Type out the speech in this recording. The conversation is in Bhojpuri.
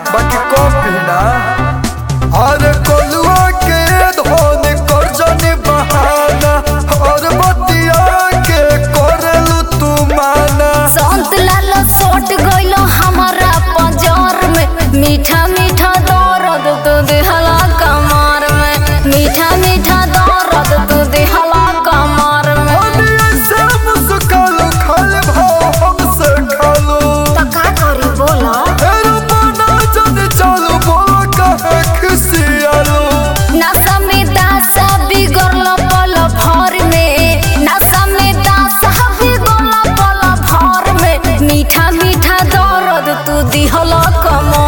बाकी कम पीना अरे कोलुआ के धोन कर जाने बहाना और बतिया के करेलू तू माना संत लाल सोट गइलो हमारा पंजर में मीठा मीठा दर्द तू दिहला कमर में मीठा मीठा दर्द तू दिहला कमर में अरे ऐसे मुस्कालू खाली भाव हमसे खालू तो का करी बोला एरो बना जन चालू बोलो कहे खुशियालू नशा में दासा बिगड़ल पल भर में नशा में दासा बिगड़ल पल भर में मीठा मीठा दर्द तू दिहला कमर